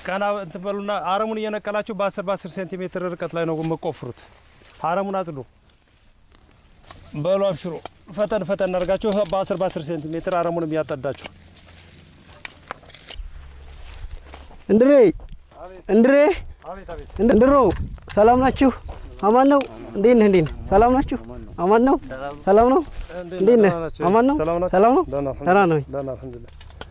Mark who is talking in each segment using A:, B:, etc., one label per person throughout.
A: ቀና እንትን በሉና አረሙን እየነቀላችሁ በ10 በ10 ሴንቲሜትር ርቀት ላይ ነው የምቆፍሩት። አረሙን አጽዱ። በሉ አብሽሮ ፈጠን ፈጠን አድርጋችሁ በ10 በ10 ሴንቲሜትር አረሙንም እያጠዳችሁ
B: እንድሬ እንድሬ
A: አቤት አቤት
B: እንድሮ ሰላም ናችሁ? አማን ነው? እንዴት ነህ? እንዴት ነህ? ሰላም ናችሁ? አማን ነው? ሰላም ነው? እንዴት ነህ? አማን ነው?
A: ሰላም ናችሁ?
B: ሰላም ነው?
A: ደህና
B: ደህና ነው?
A: ደህና አልሐምዱሊላህ።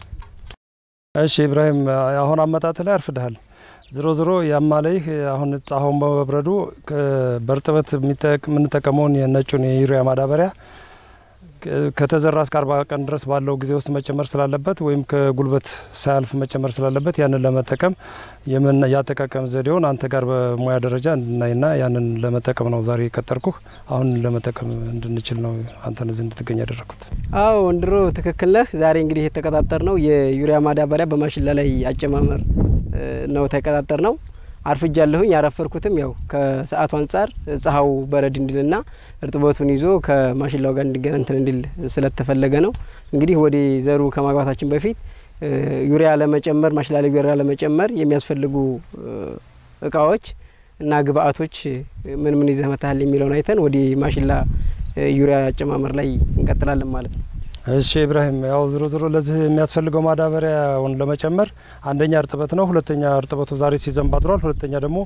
A: እሺ ኢብራሂም አሁን አመጣጥ ላይ አርፍደሃል። ዝሮ ዝሮ ያማለይህ አሁን ፀሐዩን በመብረዱ ከ- በእርጥበት የሚጠቅ- የምንጠቀመውን የነጩን የዩሪያ ማዳበሪያ ከ- ከተዘራ እስከ አርባ ቀን ድረስ ባለው ጊዜ ውስጥ መጨመር ስላለበት ወይም ከጉልበት ሳያልፍ መጨመር ስላለበት ያንን ለመጠቀም የምን ያጠቃቀም ዘዴውን አንተ ጋር በሙያ ደረጃ እንድናይና ያንን ለመጠቀም ነው ዛሬ የቀጠርኩህ። አሁን ለመጠቀም እንድንችል ነው አንተን እዚህ እንድትገኝ ያደረግኩት።
B: አዎ እንድሮ ትክክል ነህ። ዛሬ እንግዲህ የተቀጣጠር ነው የዩሪያ ማዳበሪያ በማሽላ ላይ አጨማመር እ፣ ነው ተቀጣጠር ነው። አርፍጃለሁኝ። ያረፈርኩትም ያው ከሰዓቱ አንጻር ፀሐዩ በረድ እንዲልና እርጥበቱን ይዞ ከማሽላው ጋር እንዲገና እንትን እንዲል ስለተፈለገ ነው። እንግዲህ ወደ ዘሩ ከማግባታችን በፊት እ፣ ዩሪያ ለመጨመር ማሽላ ላይ ዩሪያ ለመጨመር የሚያስፈልጉ እ፣ እቃዎች እና ግብአቶች እ፣ ምን ምን ይዘህ መታሃል የሚለውን አይተን ወደ ማሽላ እ፣ ዩሪያ አጨማመር ላይ እንቀጥላለን ማለት ነው።
A: እሺ ኢብራሂም፣ ያው ዝሮ ዝሮ ለዚህ የሚያስፈልገው ማዳበሪያውን ለመጨመር አንደኛ እርጥበት ነው። ሁለተኛ እርጥበቱ ዛሬ ሲዘንብ አድሯል። ሁለተኛ ደግሞ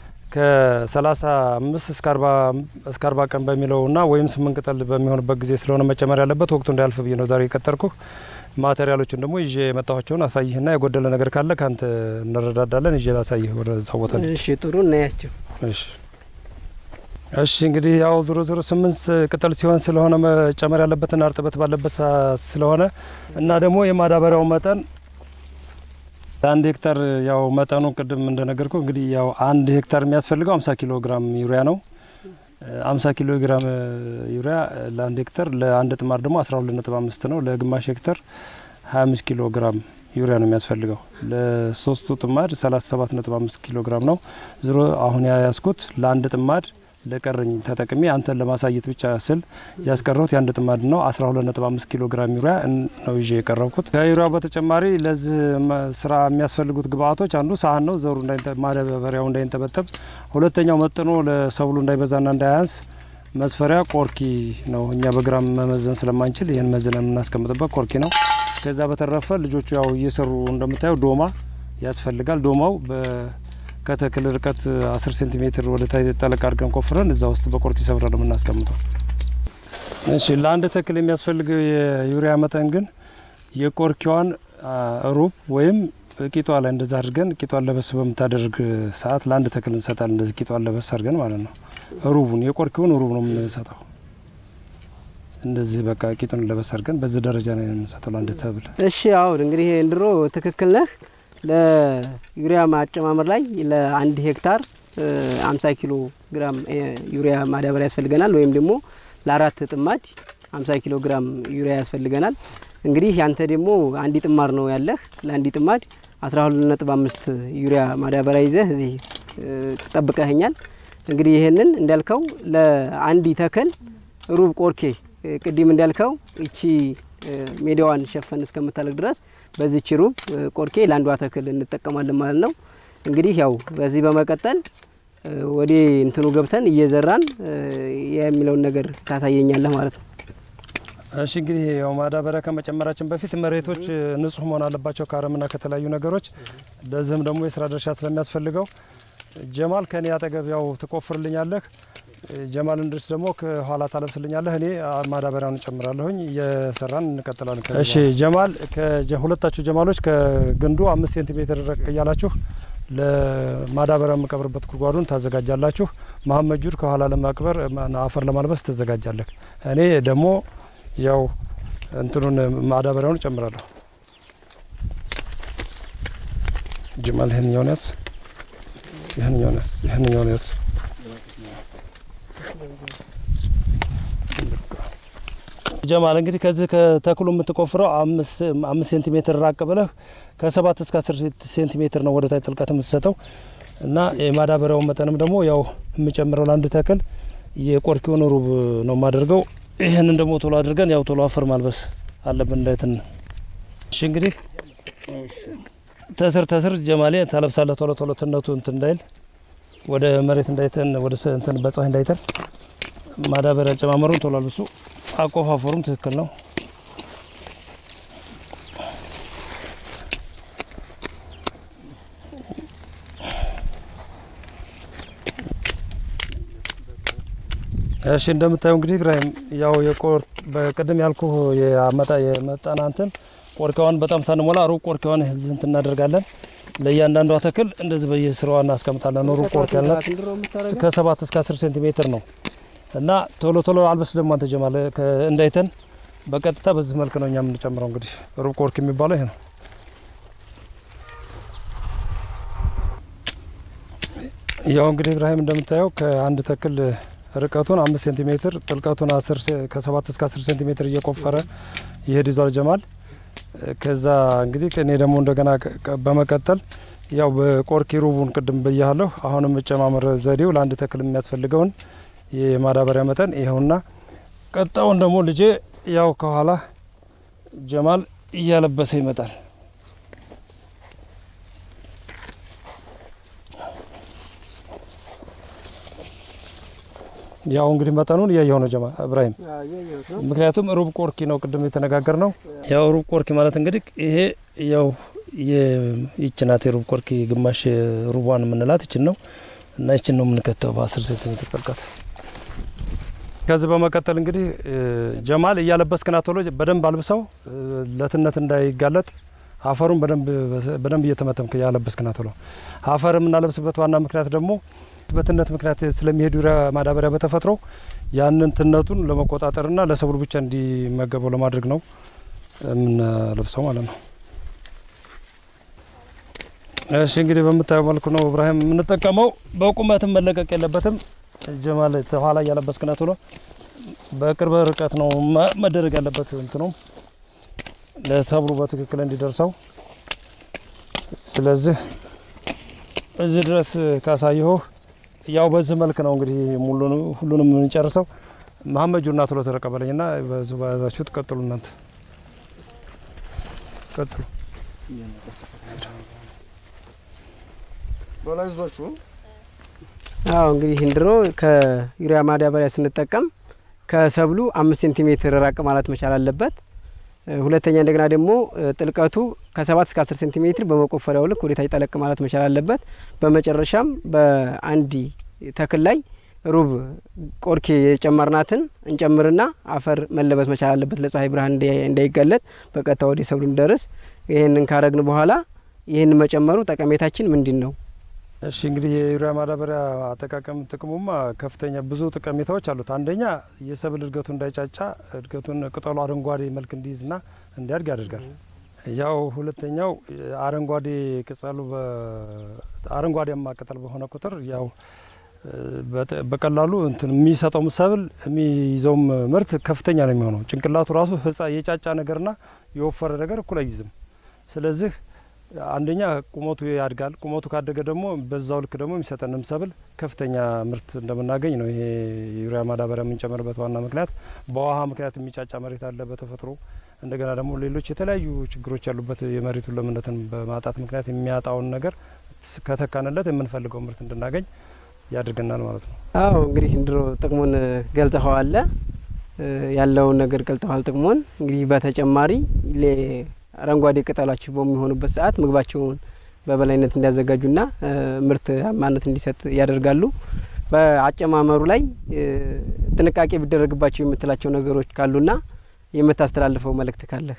A: ከሰላሳ አምስት እስከ አርባ እስከ አርባ ቀን በሚለውና ወይም ስምንት ቅጠል በሚሆንበት ጊዜ ስለሆነ መጨመር ያለበት ወቅቱ እንዳያልፍ ብዬ ነው ዛሬ የቀጠርኩህ። ማቴሪያሎችን ደግሞ ይዤ የመጣኋቸውን አሳይህና የጎደለ ነገር ካለ ከአንተ እንረዳዳለን። ይዤ ላሳይህ ወደ ዛወተ
B: እሺ ጥሩ እናያቸው።
A: እሺ እሺ እንግዲህ ያው ዞሮ ዞሮ ስምንት ቅጠል ሲሆን ስለሆነ መጨመር ያለበትና እርጥበት ባለበት ሰዓት ስለሆነ እና ደግሞ የማዳበሪያው መጠን ለአንድ ሄክታር ያው መጠኑ ቅድም እንደነገርኩ እንግዲህ ያው አንድ ሄክታር የሚያስፈልገው 50 ኪሎ ግራም ዩሪያ ነው። 50 ኪሎ ግራም ዩሪያ ለአንድ ሄክታር፣ ለአንድ ጥማር ደግሞ 12.5 ነው። ለግማሽ ሄክታር 25 ኪሎ ግራም ዩሪያ ነው የሚያስፈልገው። ለሶስቱ ጥማድ 37.5 ኪሎ ግራም ነው። ዝሮ አሁን ያያዝኩት ለአንድ ጥማድ ለቀረኝ ተጠቅሜ አንተን ለማሳየት ብቻ ስል ያስቀረሁት የአንድ ጥማድ ነው። 12.5 ኪሎ ግራም ዩሪያ ነው ይዤ የቀረብኩት። ከዩሪያው በተጨማሪ ለዚህ መ- ስራ የሚያስፈልጉት ግብአቶች አንዱ ሳህን ነው፣ ዘሩ እንዳይንጠ- ማዳበሪያው እንዳይንጠበጠብ። ሁለተኛው መጥኖ ለሰብሉ እንዳይበዛና እንዳያንስ መስፈሪያ ቆርኪ ነው። እኛ በግራም መመዘን ስለማንችል ይህን መዝነን የምናስቀምጥበት ቆርኪ ነው። ከዛ በተረፈ ልጆቹ ያው እየሰሩ እንደምታየው ዶማ ያስፈልጋል። ዶማው በ ከተክል ርቀት 10 ሴንቲሜትር ወደ ታይ ጠለቅ አድርገን ቆፍረን እዛ ውስጥ በቆርኪ ሰብረን ነው የምናስቀምጠው። እሺ ለአንድ ተክል የሚያስፈልገው የዩሪያ መጠን ግን የቆርኪዋን አ, ሩብ ወይም ቂጧ ላይ እንደዛ አድርገን ቂጧን ለበስ በምታደርግ ሰዓት ለአንድ ተክል እንሰጣለን። እንደዚህ ቂጧን ለበስ አድርገን ማለት ነው። ሩቡን የቆርኪውን ሩብ ነው የምንሰጠው። እንደዚህ በቃ ቂጡን ለበስ አድርገን በዚህ ደረጃ ነው የምንሰጠው ለአንድ ተብል።
B: እሺ አሁን እንግዲህ እንድሮ ትክክል ነህ። ለዩሪያ ማጨማመር ላይ ለአንድ ሄክታር እ, 50 ኪሎ ግራም እ, ዩሪያ ማዳበሪያ ያስፈልገናል። ወይም ደግሞ ለአራት ጥማድ 50 ኪሎ ግራም ዩሪያ ያስፈልገናል። እንግዲህ ያንተ ደግሞ አንድ ጥማር ነው ያለህ። ለአንድ ጥማድ 12.5 ዩሪያ ማዳበሪያ ይዘህ እዚህ እ, ጠብቀህኛል። እንግዲህ ይህንን እንዳልከው ለአንድ ተክል ሩብ ቆርኬ እ፣ ቅድም እንዳልከው እቺ እ፣ ሜዳዋን ሸፈን እስከምታለቅ ድረስ በዚች ሩብ እ፣ ቆርኬ ለአንዷ ተክል እንጠቀማለን ማለት ነው። እንግዲህ ያው በዚህ በመቀጠል እ፣ ወደ እንትኑ ገብተን እየዘራን እ፣ የሚለውን ነገር ታሳየኛለህ ማለት ነው።
A: እሺ እንግዲህ ያው ማዳበሪያ ከመጨመራችን በፊት መሬቶች እ, ንጹህ መሆን አለባቸው ከአረምና ከተለያዩ ነገሮች። ለዚህም ደግሞ የስራ ድርሻ ስለሚያስፈልገው ጀማል ከኔ አጠገብ ያው ትቆፍርልኛለህ፣ እ, ጀማል እንድርስ ደግሞ ከኋላ ታለብስልኛለህ። እኔ አ, ማዳበሪያውን እጨምራለሁኝ። እየሰራን እንቀጥላለን። ከዚህ እሺ ጀማል ከጀ- ሁለታችሁ ጀማሎች ከግንዱ አምስት ሴንቲሜትር ረቅ እያላችሁ ለማዳበሪያ የምቀብርበት ጉድጓዱን ታዘጋጃላችሁ። መሀመድ ጁድ ከኋላ ለማቅበር ማ- አፈር ለማልበስ ትዘጋጃለህ። እኔ ደግሞ ያው እንትኑን ማዳበሪያውን እጨምራለሁ። ጅማል ይህንኛውን ያዝ፣ ይህንኛውን ያዝ፣ ይህንኛውን ያዝ። ጀማል እንግዲህ ከዚህ ከተክሉ የምትቆፍረው አምስት አምስት ሴንቲሜትር ራቅ ብለህ ከሰባት እስከ አስር ሴንቲሜትር ነው ወደ ታች ጥልቀት የምትሰጠው እና የማዳበሪያውን መጠንም ደግሞ ያው የምጨምረው ለአንድ ተክል የቆርኪውን ሩብ ነው የማደርገው። ይህንን ደግሞ ቶሎ አድርገን ያው ቶሎ አፈር ማልበስ አለብን እንዳይትን። እሺ እንግዲህ ተስር ተስር ጀማሌ ታለብሳለህ ቶሎ ቶሎ ትነቱ እንትን እንዳይል ወደ መሬት እንዳይተን ወደ ስ- እንትን በፀሐይ እንዳይተን ማዳበሪያ አጨማመሩን ቶሎ አልብሱ። አቆፋፈሩም ትክክል ነው። እሺ እንደምታየው እንግዲህ ኢብራሂም ያው የቆር በቅድም ያልኩ የአመጣ የመጠና እንትን ቆርኪዋን በጣም ሳንሞላ ሩብ ቆርኪዋን እዚህ እንትን እናደርጋለን። ለእያንዳንዷ ተክል እንደዚህ በየስራዋ እናስቀምጣለን። ሩብ ቆርኪ ያልናት ከሰባት እስከ አስር ሴንቲሜትር ነው እና ቶሎ ቶሎ አልበስ ደግሞ አንተ ጀማል ከ- እንዳይተን በቀጥታ በዚህ መልክ ነው እኛ የምንጨምረው። እንግዲህ ሩብ ቆርኪ የሚባለው ይሄ ነው። ያው እንግዲህ ኢብራሂም እንደምታየው ከአንድ ተክል ርቀቱን አምስት ሴንቲሜትር ጥልቀቱን አስር ሴ- ከሰባት እስከ አስር ሴንቲሜትር እየቆፈረ ይሄድ ይዟል ጀማል። ከዛ እንግዲህ እኔ ደግሞ እንደገና ከ- ከ- በመቀጠል ያው በቆርኪ ሩቡን ቅድም ብያለሁ። አሁንም መጨማመር ዘዴው ለአንድ ተክል የሚያስፈልገውን የማዳበሪያ መጠን ይኸውና። ቀጣውን ደግሞ ልጄ ያው ከኋላ ጀማል እያለበሰ ይመጣል። ያው እንግዲህ መጠኑን እያየው ነው ጀማ እብራሂም ምክንያቱም ሩብ ቆርኪ ነው ቅድም የተነጋገር ነው። ያው ሩብ ቆርኪ ማለት እንግዲህ ይሄ ያው ይች ናት የሩብ ቆርኪ ግማሽ ሩቧን የምንላት ይችን ነው እና ይችን ነው የምንከተው በአስር ሴንቲሜትር ጥልቀት። ከዚህ በመቀጠል እንግዲህ እ፣ ጀማል እያለበስክና ቶሎ በደንብ አልብሰው እ፣ ለትነት እንዳይጋለጥ አፈሩን በደንብ በደንብ እየተመተምክ እያለበስክና ቶሎ አፈር የምናለብስበት ዋና ምክንያት ደግሞ በትነት ምክንያት ስለሚሄዱ ዩሪያ ማዳበሪያ በተፈጥሮ ያንን ትነቱን ለመቆጣጠርና ለሰብሉ ብቻ እንዲመገበው ለማድረግ ነው የምንለብሰው ማለት ነው። እሺ እንግዲህ በምታየው መልኩ ነው እብራሂም የምንጠቀመው። በቁመትም መለቀቅ የለበትም። ጀማል ተኋላ እያለበስክና ቶሎ በቅርብ ርቀት ነው መ- መደረግ ያለበት እንትኑ ለሰብሉ በትክክል እንዲደርሰው። ስለዚህ እዚህ ድረስ ካሳየሁ ያው በዚህ መልክ ነው እንግዲህ ሙሉን ሁሉንም የምንጨርሰው። መሀመድ ጁና ቶሎ ተረቀበለኝና በዙ በያዛችሁት ቀጥሉ። እናንተ ቀጥሉ።
C: በላይዟችሁ
B: አዎ እንግዲህ እንድሮ ከዩሪያ ማዳበሪያ ስንጠቀም ከሰብሉ አምስት ሴንቲሜትር ራቅ ማለት መቻል አለበት። እ፣ ሁለተኛ እንደገና ደግሞ እ፣ ጥልቀቱ ከሰባት እስከ አስር ሴንቲሜትር በመቆፈሪያው ልክ ወደታች ጠለቅ ማለት መቻል አለበት። በመጨረሻም በአንድ ተክል ላይ ሩብ ቆርኬ የጨመርናትን እንጨምርና አፈር መለበስ መቻል አለበት ለፀሐይ ብርሃን እንዳይ- እንዳይጋለጥ በቀጥታ ወደ ሰብሉ እንደርስ። ይህንን ካረግን በኋላ ይህን መጨመሩ ጠቀሜታችን ምንድን ነው?
A: እሺ እንግዲህ የዩሪያ ማዳበሪያ አጠቃቀም ጥቅሙማ ከፍተኛ ብዙ ጠቀሜታዎች አሉት። አንደኛ የሰብል እድገቱ እንዳይጫጫ እድገቱን ቅጠሉ አረንጓዴ መልክ እንዲይዝና እንዲያድግ ያደርጋል። ያው ሁለተኛው አረንጓዴ ቅጠሉ በ- አረንጓዴማ ቅጠል በሆነ ቁጥር ያው እ፣ በተ- በቀላሉ እንትን የሚሰጠውም ሰብል የሚይዘውም ምርት ከፍተኛ ነው የሚሆነው። ጭንቅላቱ ራሱ ህጻ የጫጫ ነገርና የወፈረ ነገር እኩል አይይዝም። ስለዚህ አንደኛ ቁመቱ ያድጋል። ቁመቱ ካደገ ደግሞ በዛው ልክ ደግሞ የሚሰጠንም ሰብል ከፍተኛ ምርት እንደምናገኝ ነው። ይሄ የዩሪያ ማዳበሪያ የምንጨምርበት ዋና ምክንያት በውሃ ምክንያት የሚጫጫ መሬት አለ በተፈጥሮ እንደገና ደግሞ ሌሎች የተለያዩ ችግሮች ያሉበት የመሬቱን ለምነትን በማጣት ምክንያት የሚያጣውን ነገር ከተካንለት የምንፈልገው ምርት እንድናገኝ ያድርገናል ማለት ነው።
B: አዎ እንግዲህ እንድሮ ጥቅሙን ገልጠኸዋል፣ እ፣ ያለውን ነገር ገልጠዋል ጥቅሙን። እንግዲህ በተጨማሪ ሌ- አረንጓዴ ቅጠሎች በሚሆኑበት ሰዓት ምግባቸውን በበላይነት እንዲያዘጋጁና እ፣ ምርታማነት እንዲሰጥ ያደርጋሉ። በአጨማመሩ ላይ እ፣ ጥንቃቄ ቢደረግባቸው የምትላቸው ነገሮች ካሉና የምታስተላልፈው መልእክት ካለህ?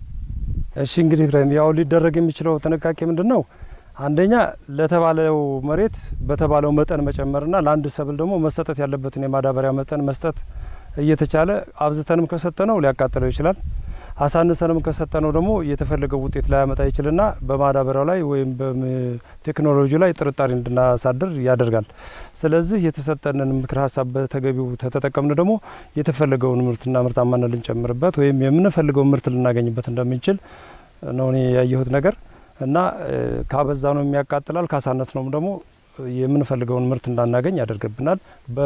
A: እሺ እንግዲህ ኢብራሂም ያው ሊደረግ የሚችለው ጥንቃቄ ምንድን ነው? አንደኛ ለተባለው መሬት በተባለው መጠን መጨመርና ለአንድ ሰብል ደግሞ መሰጠት ያለበትን የማዳበሪያ መጠን መስጠት እየተቻለ አብዝተንም ከሰጠነው ሊያቃጥለው ይችላል። አሳንሰንም ከሰጠነው ደግሞ የተፈለገው ውጤት ላያመጣ ይችልና በማዳበሪያው ላይ ወይም በቴክኖሎጂ ላይ ጥርጣሬ እንድናሳድር ያደርጋል። ስለዚህ የተሰጠንን ምክር ሀሳብ በተገቢው ተተጠቀምን ደግሞ የተፈለገውን ምርትና ምርታማነት ልንጨምርበት ወይም የምንፈልገውን ምርት ልናገኝበት እንደምንችል ነው እኔ ያየሁት ነገር እና እ፣ ካበዛ ነው የሚያቃጥላል፣ ካሳነስ ነውም ደግሞ የምንፈልገውን ምርት እንዳናገኝ ያደርግብናል።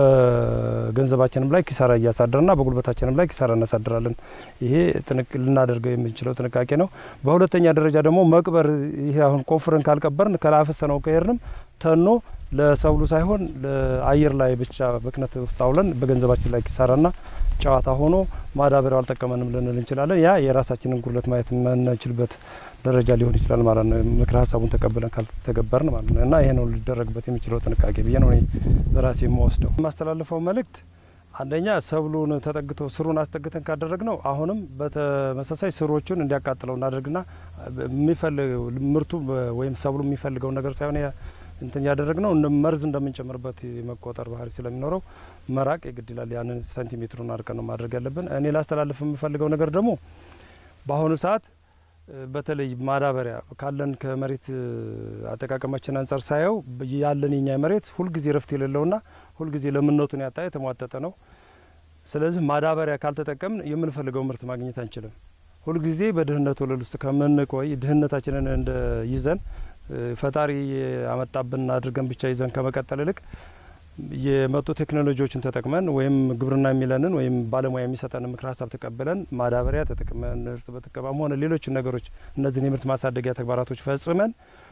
A: በገንዘባችንም ላይ ኪሳራ እያሳደርና በጉልበታችንም ላይ ኪሳራ እናሳድራለን። ይሄ ልናደርገው የምንችለው ጥንቃቄ ነው። በሁለተኛ ደረጃ ደግሞ መቅበር፣ ይሄ አሁን ቆፍረን ካልቀበርን ከላፈሰነው ከሄድንም ተኖ ለሰብሉ ሳይሆን ለአየር ላይ ብቻ ብክነት ውስጥ አውለን በገንዘባችን ላይ ኪሳራና ጨዋታ ሆኖ ማዳበሪያው አልጠቀመንም ልንል እንችላለን። ያ የራሳችንን ጉድለት ማየት የምንችልበት ደረጃ ሊሆን ይችላል ማለት ነው። ምክረ ሀሳቡን ተቀብለን ካልተገበርን ማለት ነው እና ይሄ ነው ሊደረግበት የሚችለው ጥንቃቄ ብዬ ነው እኔ በራሴ የምወስደው። የማስተላልፈው መልእክት አንደኛ ሰብሉን ተጠግቶ ስሩን አስጠግተን ካደረግ ነው አሁንም በተመሳሳይ ስሮቹን እንዲያቃጥለው እናደርግና የሚፈልገው ምርቱ ወይም ሰብሉ የሚፈልገው ነገር ሳይሆን እንትን ያደረግ ነው መርዝ እንደምንጨምርበት የመቆጠር ባህሪ ስለሚኖረው መራቅ የግድ ይላል። ያንን ሴንቲሜትሩን አርቀን ነው ማድረግ ያለብን። እኔ ላስተላልፍ የምፈልገው ነገር ደግሞ በአሁኑ ሰዓት በተለይ ማዳበሪያ ካለን ከመሬት አጠቃቀማችን አንጻር ሳየው ያለን የኛ መሬት ሁልጊዜ ረፍት የሌለውና ሁልጊዜ ለምነቱን ያጣ የተሟጠጠ ነው። ስለዚህ ማዳበሪያ ካልተጠቀምን የምንፈልገው ምርት ማግኘት አንችልም። ሁልጊዜ በድህነት ወለል ውስጥ ከምንቆይ ድህነታችንን እንደ ይዘን ፈጣሪ ያመጣብን አድርገን ብቻ ይዘን ከመቀጠል ይልቅ የመጡ ቴክኖሎጂዎችን ተጠቅመን ወይም ግብርና የሚለንን ወይም ባለሙያ የሚሰጠን ምክር ሀሳብ ተቀብለን ማዳበሪያ ተጠቅመን እርጥበት ተቀባም ሆነ ሌሎችን ነገሮች እነዚህን የምርት ማሳደጊያ ተግባራቶች ፈጽመን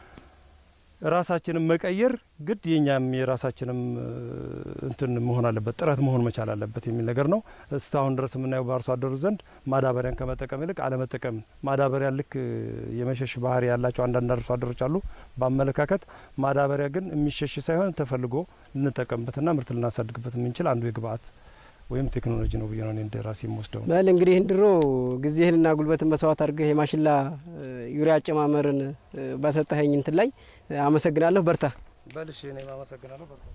A: ራሳችንን መቀየር ግድ የኛም የራሳችንም እንትን መሆን አለበት ጥረት መሆን መቻል አለበት የሚል ነገር ነው። እስካሁን ድረስ የምናየው በአርሶ አደሩ ዘንድ ማዳበሪያን ከመጠቀም ይልቅ አለመጠቀም፣ ማዳበሪያ ልክ የመሸሽ ባህሪ ያላቸው አንዳንድ አርሶ አደሮች አሉ። በአመለካከት ማዳበሪያ ግን የሚሸሽ ሳይሆን ተፈልጎ ልንጠቀምበትና ምርት ልናሳድግበት የምንችል አንዱ የግብአት ወይም ቴክኖሎጂ ነው ብዬ ነው እንደ ራሴ የምወስደው።
B: በል እንግዲህ ድሮ ጊዜህንና ጉልበትን መስዋዕት አድርገህ የማሽላ ዩሪያ አጨማመርን ባሰጠኸኝ እንትን ላይ አመሰግናለሁ። በርታ።
A: በልሽ እኔም አመሰግናለሁ። በርታ።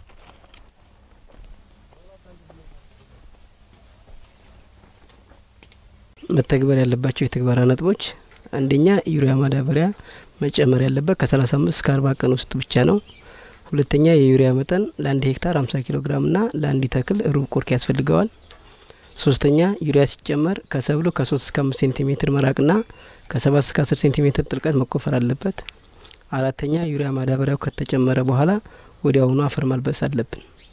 B: መተግበር ያለባቸው የተግባራ ነጥቦች አንደኛ ዩሪያ ማዳበሪያ መጨመር ያለበት ከ35 እስከ 40 ቀን ውስጥ ብቻ ነው። ሁለተኛ የዩሪያ መጠን ለአንድ ሄክታር 50 ኪሎ ግራም ና ለአንድ ተክል ሩብ ቆርክ ያስፈልገዋል። ሶስተኛ ዩሪያ ሲጨመር ከሰብሉ ከ3 እስከ 5 ሴንቲሜትር መራቅና ከ7 እስከ 10 ሴንቲሜትር ጥልቀት መቆፈር አለበት። አራተኛ ዩሪያ ማዳበሪያው ከተጨመረ በኋላ ወዲያውኑ አፈር ማልበስ አለብን።